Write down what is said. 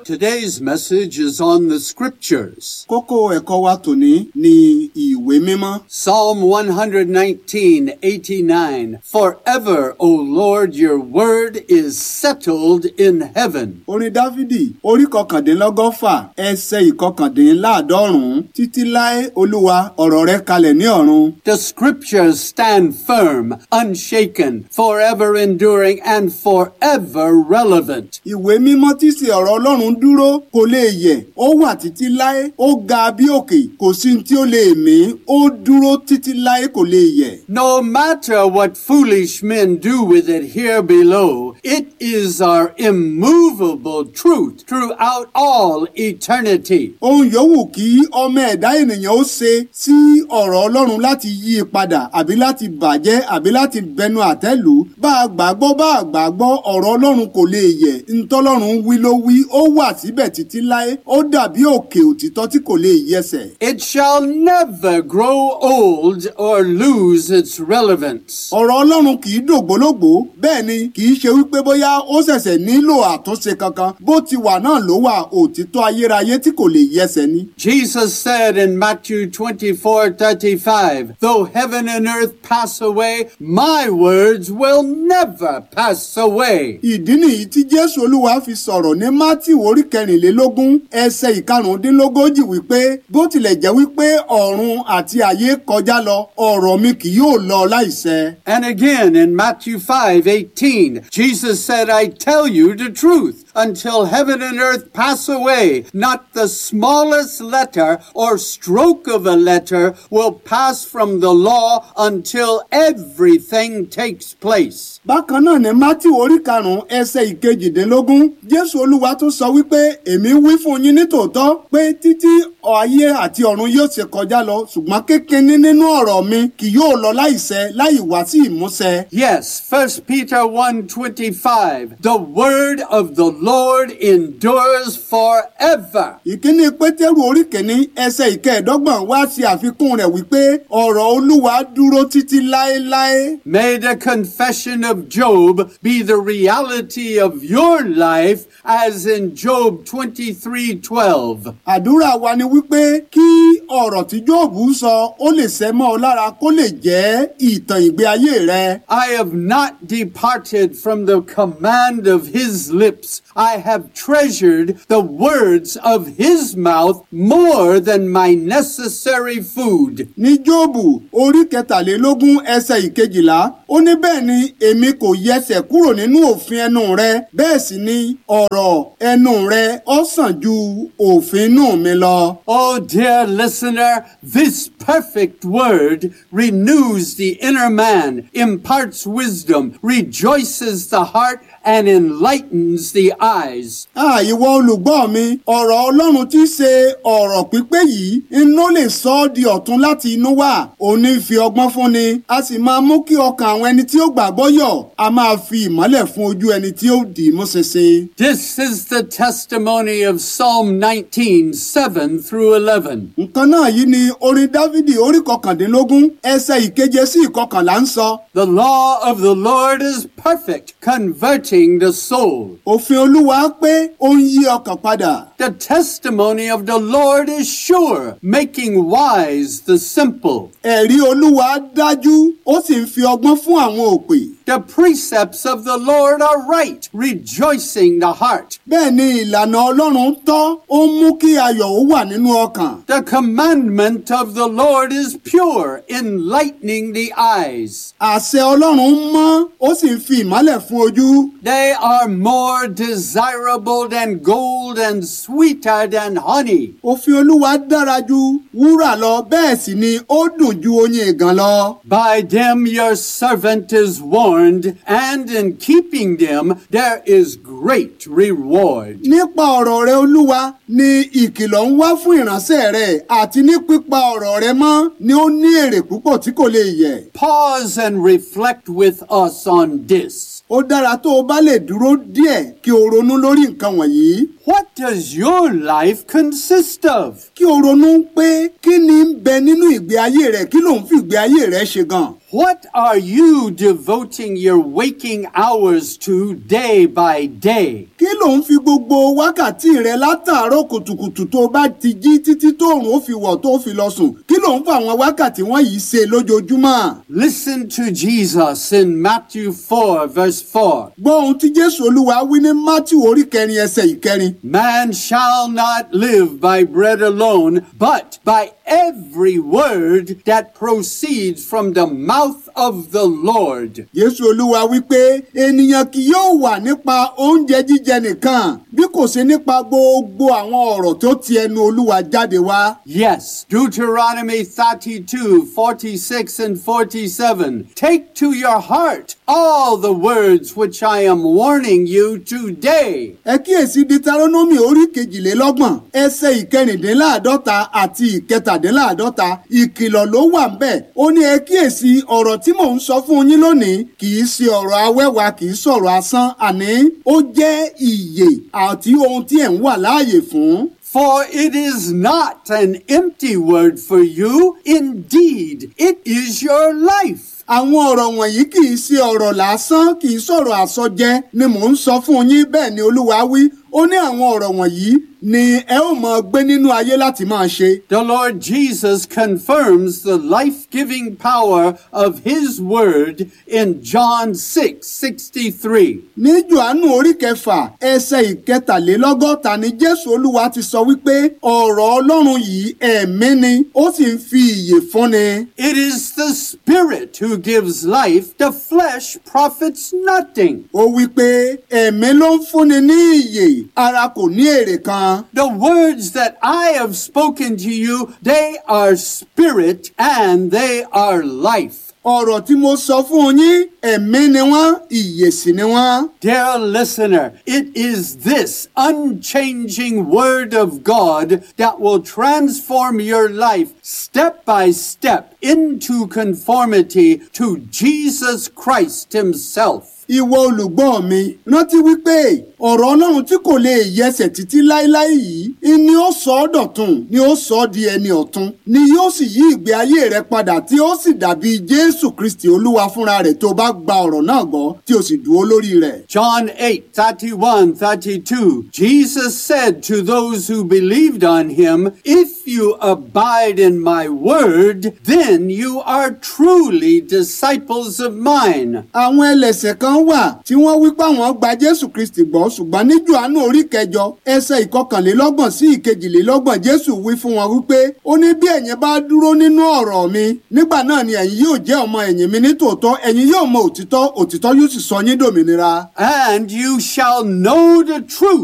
Today's message is on the scriptures. Kókó ẹ̀kọ́ wa tòní ni ìwé mímọ́. Psalm 119, 89. Forever, O Lord, your word is settled in heaven. Orin Dáfídì orí kọkàndínlọ́gọ́fà ẹsẹ̀ ìkọkàndínláàádọ́rùn-ún títí láé Olúwa ọ̀rọ̀ rẹ kalẹ̀ ní ọ̀run. The scriptures stand firm, unshaken, forever enduring, and forever relevant. Ìwé mímọ́ tí sì ọ̀rọ̀ Ọlọ́run dúró kò lè yẹ̀, ó wà títí láé, ó ga bí òkè, kò sí ní tí ó lè mí, ó dúró títí láé kò lè yẹ̀. No matter what foolish men do with it here below, it is our immovable truth throughout all eternity. Ohun yòówù kí ọmọ ẹ̀dá ènìyàn ó ṣe sí ọ̀rọ̀ Ọlọ́run láti yí i padà àbí láti bàjẹ́ àbí láti bẹnu àtẹ́lù bá a gbàgbọ́ bá a gbàgbọ́ ọ̀rọ̀ Ọlọ́run kò lè yẹ̀ ntọ́lọ́run wí ló wí ó wà síbẹ̀ títí láé ó dàbí òkè òtítọ́ tí kò lè yẹsẹ̀. It shall never grow old or lose its relevance. ọ̀rọ̀ Ọlọ́run kì í dògbólógbò bẹ́ẹ̀ ni kì í ṣe wípé bóyá ó ṣẹ̀ṣẹ̀ nílò àtúnṣe kankan bó ti wà náà ló wà òtítọ́ ayérayé tí kò lè yẹsẹ̀ ni. Jesus said in Matthew 24 35, Though heaven and earth pass away, my words will never pass away. ìdí nìyí tí Jésù Olúwa fi sọ̀rọ̀ ní Mátíù orí kẹrìnlélógún ẹsẹ̀ ìkarùndínlógójì wípé bó tilẹ̀ jẹ́ wípé ọ̀run àti ayé kọjá lọ ọ̀rọ̀ mi kì yóò lọ láìṣẹ. And again in Matthew 5 18, Jesus said, I tell you the truth. Until heaven and earth pass away, not the smallest letter or stroke of a letter will pass from the law until everything takes place. bákan náà ní Mátíù orí karùn-ún ẹsẹ̀ ìkejìdínlógún Jésù Olúwa tún sọ wípé èmi wí fún yín nítòótọ́ pé títí ayé àti ọ̀run yóò ṣe kọjá lọ ṣùgbọ́n kékeré nínú ọ̀rọ̀ mi kì yóò lọ láìṣẹ láì wá sí ìmúṣẹ. Yes, 1 Peter 1:25, the word of the Lord endures forever. ìkíní pétérù orí kìíní ẹsẹ̀ ìkẹẹ̀dọ́gbọ̀n wá sí àfikún rẹ̀ wípé ọ̀rọ̀ olúwa dúró títí láéláé. May the confession of Job be the reality of your life as in Job 23:12. àdúrà wa ni wípé kí ọ̀rọ̀ tí jóòbù sọ ó lè ṣẹ mọ́ ọ lára kó lè jẹ́ ìtàn ìgbé ayé rẹ. I have not departed from the command of his lips. I have treasured the words of his mouth more than my necessary food. ní jóòbù orí kẹtàlélógún ẹsẹ̀ ìkejìlá ó ní bẹ́ẹ̀ ni èmi kò yẹsẹ̀ kúrò nínú òfin ẹnu rẹ bẹ́ẹ̀ sì ni ọ̀rọ̀ ẹnu rẹ ó sàn ju òfin inú mi lọ. Oh, dear listener, this perfect word renews the inner man, imparts wisdom, rejoices the heart, and enlightens the eyes. Ah, ìwọ olùgbọ́ mi ọ̀rọ̀ ọlọ́run tí í ṣe ọ̀rọ̀ pípé yìí iná lè sọ ọ́ di ọ̀tun láti inú wá òní fi ọgbọ́n fúnni a sì máa mú kí ọkàn àwọn ẹni tí ó gbàgbọ́ yọ̀ a máa fi ìmọ́lẹ̀ fún ojú ẹni tí ó dì í mú ṣinṣin. This is the testimony of Psalm 19, 7 through 11. nǹkan náà yìí ni orin dávidi orí kọkàndínlógún ẹsẹ̀ ìkeje sí ìkọkànlá ń sọ The law of the Lord is perfect, converting the soul. òfin olúwa pé ó ń yí ọkàn padà. The testimony of the Lord is sure, making wise the simple. ẹ̀rí olúwa dájú ó sì ń fi ọgbọ́n fún àwọn òpè. The precepts of the Lord are right, rejoicing the heart. bẹ́ẹ̀ ni ìlànà ọlọ́run tọ́ ó ń mú kí ayọ̀ ó wà nínú ọkàn. The commandment of the Lord is pure, enlightening the eyes. àṣẹ ọlọ́run mọ́ ó sì ń fi ìmọ́lẹ̀ fún ojú. They are more desirable than gold and sweeter than honey. òfin olúwa dára ju wúrà lọ bẹ́ẹ̀ sì ni ó dùn ju oyin ìgàn lọ. By them your servant is warned, and in keeping them there is great reward. nípa ọ̀rọ̀ rẹ olúwa ni ìkìlọ̀ ń wá fún ìránṣẹ́ rẹ àti ní pípa ọ̀rọ̀ rẹ mọ́ ni ó ní èrè púpọ̀ tí kò lè yẹ̀. Pause and reflect with us on this. ó dára tó o bá lè dúró díẹ̀ kí o ronú lórí nǹkan wọ̀nyí. What does your life consist of? kí o ronú pé kí ni ń bẹ nínú ìgbé ayé rẹ kí ló ń fi ìgbé ayé rẹ ṣe gan. What are you devoting your waking hours to day by day? kí ló ń fi gbogbo wákàtí rẹ látàárọ̀ kùtùkùtù tó bá ti jí títí tóòrùn ó fi wọ̀ tó fi lọ sùn kí ló ń fa àwọn wákàtí wọ̀nyí ṣe lójoojúmọ́. Listen to Jesus in Matthew 4, verse 4. gbọ́ ohun tí jésù olúwa wí ní matthew orí kẹrin ẹsẹ̀ ìkẹrin. Man shall not live by bread alone, but by every word that proceeds from the mouth of the Lord. jésù olúwa wí pé ènìyàn kì yóò wà nípa oúnjẹ jíjẹ nìkan bí kò ṣe nípa gbogbo àwọn ọ̀rọ̀ tó ti ẹnu olúwa jáde wá. Yes, Deuteronomy 32, 46 and 47. Take to your heart all the words which I am warning you today. ẹ kíyèsí deuteronomy orí kejìlélọ́gbọ̀n ẹsẹ̀ ìkẹrìndínláàdọ́ta àti ìkẹtàdínláàdọ́ta ìkìlọ̀ ló wà ńbẹ̀ ó ní ẹ kíyèsí ọ̀rọ̀ tí mò ń sọ fún yín lónìí kì í ṣe ọ̀rọ̀ awẹ́wà kì í sọ̀rọ̀ asán àní ó jẹ́ ìyè àti ohun tí ẹ̀ ń wà láàyè fún. For it is not an empty word for you. Indeed, it is your life. àwọn ọ̀rọ̀ wọ̀nyí kì í ṣe ọ̀rọ̀ lásán kì í sọ̀rọ̀ àsọjẹ ni mò ń sọ fún yín bẹ́ẹ̀ ni olúwa wí ó ní àwọn ọ̀rọ̀ wọ̀nyí ni ẹ ó máa gbé nínú ayé láti máa ṣe. The Lord Jesus confirms the life giving power of His Word in John 6 63. ní johannu orí kẹfà ẹsẹ̀ ìkẹtàlélọ́gọ́ta ni jésù olúwa ti sọ wípé ọ̀rọ̀ ọlọ́run yìí ẹ̀mí ni ó sì ń fi ìyè fúnni. It is the Spirit who gives life, the flesh profits nothing. ó wí pé ẹ̀mí ló ń fúnni ní ìyè ara kò ní èrè kan. The words that I have spoken to you, they are spirit and they are life. ọ̀rọ̀ tí mo sọ fún yín ẹ̀mí ni wọ́n ìyè sì ni wọ́n. Dear listener, it is this unchanging Word of God that will transform your life step by step into conformity to Jesus Christ Himself. ìwọ olùgbọ́ mi rántí wípé ọ̀rọ̀ ọlọ́run tí kò lè yẹsẹ̀ títí láéláé yìí ni ó sọ ọ́ dọ̀tun ni ó sọ ọ́ di ẹni ọ̀tun ni yóò sì yí ìgbé ayé rẹ padà tí ó sì dàbí jésù kristi olúwa fúnra rẹ̀ tó bá gba ọ̀rọ̀ náà gbọ́ tí o sì dúró lórí rẹ̀. John 8, 31, 32. Jesus said to those who believed on him, If you abide in my word, then you are truly disciples of mine. àwọn ẹlẹ́ṣẹ̀ kan wà tí wọ́n wí pé àwọn gba jésù kristi gbọ́ ṣùgbọ́n ní johannu orí kẹjọ ẹsẹ̀ ìkọkànlélọ́gbọ̀n sí ìkejìlélọ́gbọ̀n jésù wí fún wọn wípé ó ní bí ẹ̀yin bá dúró nínú ọ̀rọ̀ mi nígbà náà ni ẹ̀yin yóò jẹ́ ọmọ ẹ̀yìn mi ní tòótọ́ ẹ̀yin yóò mọ òtítọ́ òtítọ́ yóò sì sọ yín dòmìnira. And you shall know the truth